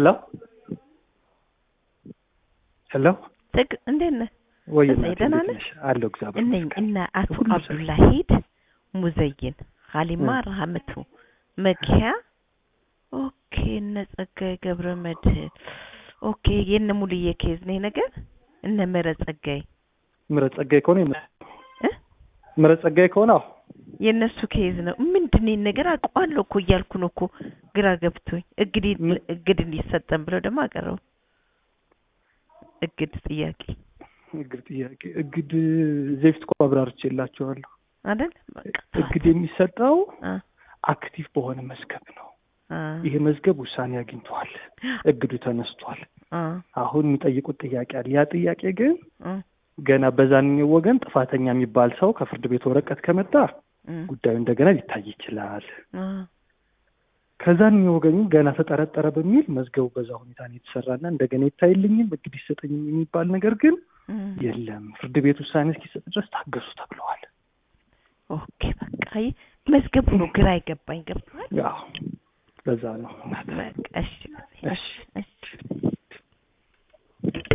ሄሎ ሄሎ ትግ እንዴት ነህ? ወይ እሰይ፣ እናቴ ደህና እንዴት ነህ? ነሽ? አለሁ እግዚአብሔር እነኝ ይመስገን። እነ አቶ ሁሉ ሰላም። አብዱላሂድ ሙዘይን ሀሊማ ረሀመቱ መኪያ ኦኬ እነ ጸጋዬ ገብረ መድህን ኦኬ የነ ሙሉዬ ኬዝ ነው ይሄ ነገር እነ ምህረት ጸጋዬ ምረት ጸጋዬ ከሆነ የም- እ? ምረት ጸጋዬ ከሆነ አዎ የእነሱ ኬዝ ነው ምንድን ነው ይሄን ነገር አውቀዋለሁ እኮ እያልኩ ነው እኮ ግራ ገብቶኝ እግድ ምን- እግድ እንዲሰጠን ብለው ደግሞ አቀረቡ እግድ ጥያቄ እግድ ጥያቄ እግድ ዜፍት እኮ አብራርቼላቸዋለሁ። አይደል በቃ እግድ የሚሰጠው አ አክቲቭ በሆነ መዝገብ ነው። አ ይሄ መዝገብ ውሳኔ አግኝቷል፣ እግዱ ተነስቷል። አ አሁን የሚጠይቁት ጥያቄ አለ። ያ ጥያቄ ግን አ ገና በዛንኛው ወገን ጥፋተኛ የሚባል ሰው ከፍርድ ቤት ወረቀት ከመጣ እ ጉዳዩ እንደገና ሊታይ ይችላል። አ ከዛንኛው ወገን ግን ገና ተጠረጠረ በሚል መዝገቡ በዛ ሁኔታ ነው የተሰራና እንደገና ይታይልኝም እግድ ይሰጠኝም የሚባል ነገር ግን እ የለም። ፍርድ ቤት ውሳኔ እስኪሰጥ ድረስ ታገሱ ተብለዋል። ኦኬ በቃ ይህ መዝገቡ ነው ግራ አይገባኝ ገብቷል ያው ለዛ ነው። በቃ እሺ እሺ እሺ